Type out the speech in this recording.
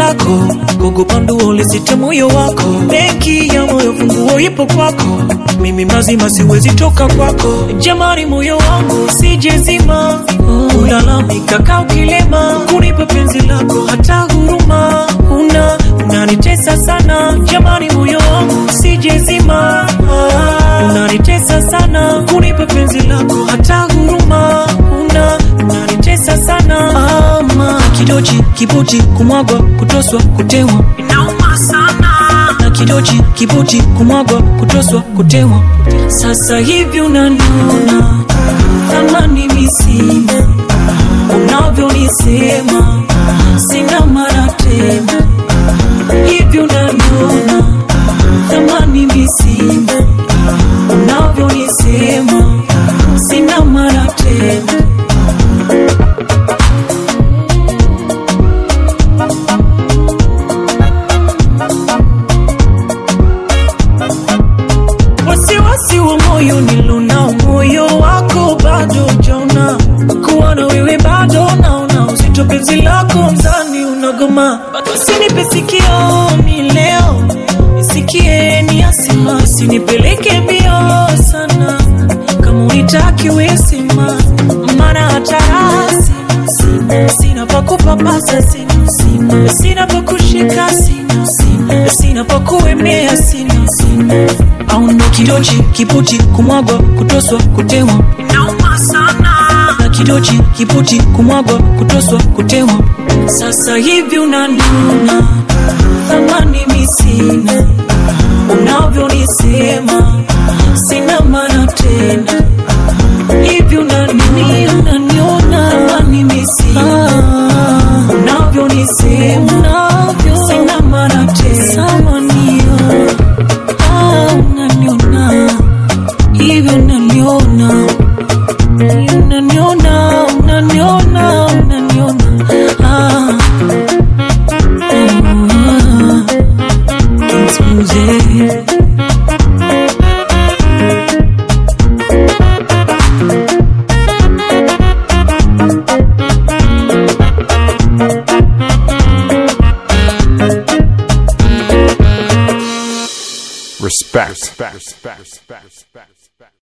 lako, kukupa nduo lisite moyo wako. Benki ya moyo funguo ipo kwako, mimi mazima siwezi toka kwako. Jamani, moyo wangu usijezima, ulalamika kaa ukilema, kunipa penzi lako hata huruma una unanitesa sana. Jamani, moyo wangu usijezima, unanitesa sana, kunipa penzi lako hata huruma una unanitesa sana. Ama kidochi kibuti kumwagwa kutoswa kutewa inauma sana na kidochi kibuti kumwagwa kutoswa kutewa. Sasa hivi unaniona thamani misina, unavyonisema sina mara tena. Hivi unaniona thamani misina, unavyonisema sina mara tena. wasiwasi wa moyo nilonao, moyo wako bado jauna, kuwa na wewe bado naona uzito, penzi lako mzani unagoma, usinipe sikioni leo, nisikie ni asima, usinipeleke mbio sana, kama unitaki wesima, maana hata rasi sina, sina pa kupapasa sina, sina, sina pa kushika sina, sina, sina pa kuemea sina, sina au ndo kidochi kiputi kumwagwa kutoswa kutewa inauma sana na kidochi kiputi kumwagwa kutoswa kutewa sasa hivi unaniona thamani misina unavyonisema sina maana tena hivi unanini unaniona thamani misina unavyonisema sina maana tena samanio Ah, unaniona hivyo unaniona unaniona unaniona unaniona ah. Ah. Mzee. Respect. Respect. Respect. Respect.